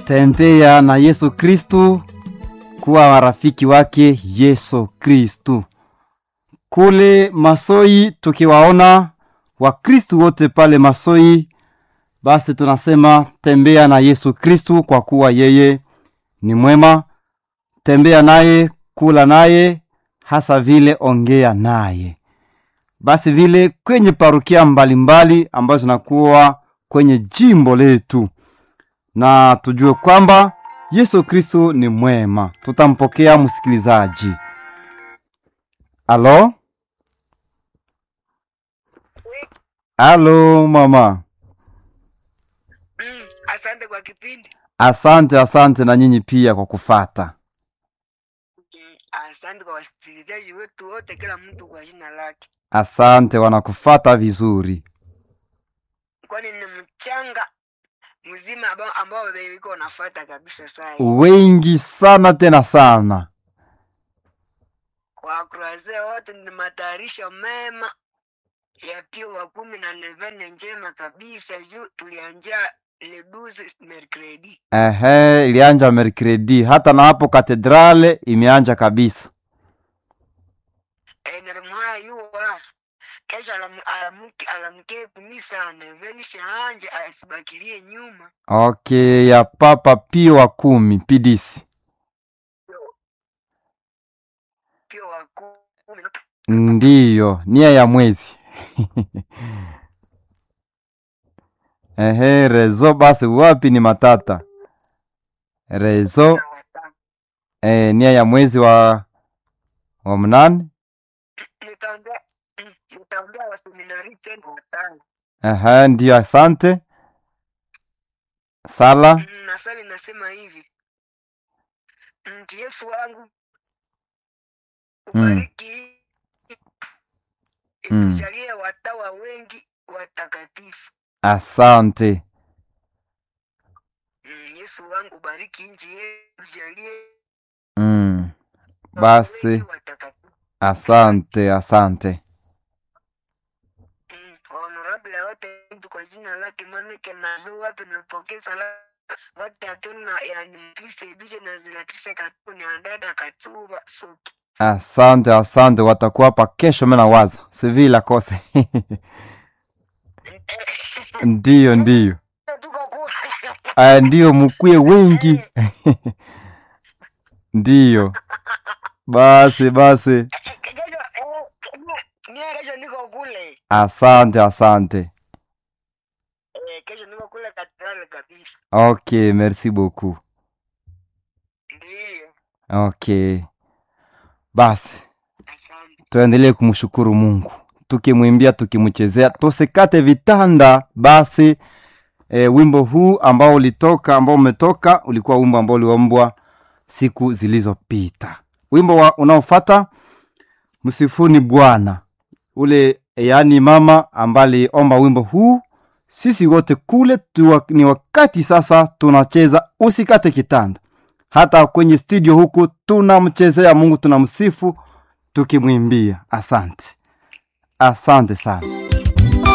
tembea na Yesu Kristu, kuwa warafiki wake Yesu Kristu. Kule Masoi tukiwaona Wakristu wote pale Masoi, basi tunasema tembea na Yesu Kristu, kwa kuwa yeye ni mwema. Tembea naye, kula naye, hasa vile ongea naye. Basi vile kwenye parukia mbalimbali ambazo zinakuwa kwenye jimbo letu, na tujue kwamba Yesu Kristo ni mwema. Tutampokea msikilizaji. Alo, alo mama. Mm, asante kwa kipindi. Asante, asante na nyinyi pia kwa kufata. Mm, asante kwa wasikilizaji wetu wote, kila mtu kwa jina lake, Asante, wanakufata vizuri. kwani ni mchanga mzima ambao ambao iko unafuata kabisa. Saa hii Wengi sana tena sana. kwa kuraze wote ni matayarisho mema ya pio wa kumi na nevene njema kabisa, juu tulianja le 12 mercredi Ehe, ilianja merkredi, hata na hapo katedrale imeanja kabisa. enermaya yuwa kesho alam- alamke alamke kumisa neveni shaanje asibakilie nyuma Okay, ya Papa Pio wa kumi pidisi. pio wa kumi Ndiyo, nia ya mwezi. Ehe, rezo basi wapi ni matata. Rezo na watano. eh, nia ya mwezi wa wa mnane. nitaambia mm, nitaambia waseminari tena watano Ehe, ndiyo, asante. Sala. Mm, na swali nasema hivi mti Yesu wangu ubariki Mm. itujalie watawa wengi watakatifu Asante. mm, Yesu wangu ubariki nchi yetu tujalie Mm. watawa Basi wengi watakatifu asante, asante. Mm, honorable wote mtu kwa jina lake manake nazo wapi napokea salamu wote hatuna yani mtise duje na zilatise katuni andada katuba suki Asante, asante, watakuwa hapa kesho. Mimi nawaza sivila kose ndiyo, ndiyo, tuko kule Ah, ndiyo, mkuye wengi ndiyo. Basi basi, kesho mie kesho niko kule asante, asante. eh, kesho niko kule katedrali kabisa Okay, merci beaucoup. ndiyo Okay, basi asante tuendelee kumshukuru Mungu, tukimwimbia, tukimchezea, tusikate vitanda. Basi e, wimbo huu ambao ulitoka ambao umetoka ulikuwa wimbo ambao uliombwa siku zilizopita. Wimbo wa unaofata msifuni Bwana, ule yaani mama ambaye aliomba wimbo huu. Sisi wote kule tuwa, ni wakati sasa tunacheza usikate kitanda. Hata kwenye studio huku tunamchezea Mungu, tunamsifu tukimwimbia. Asante, asante sana.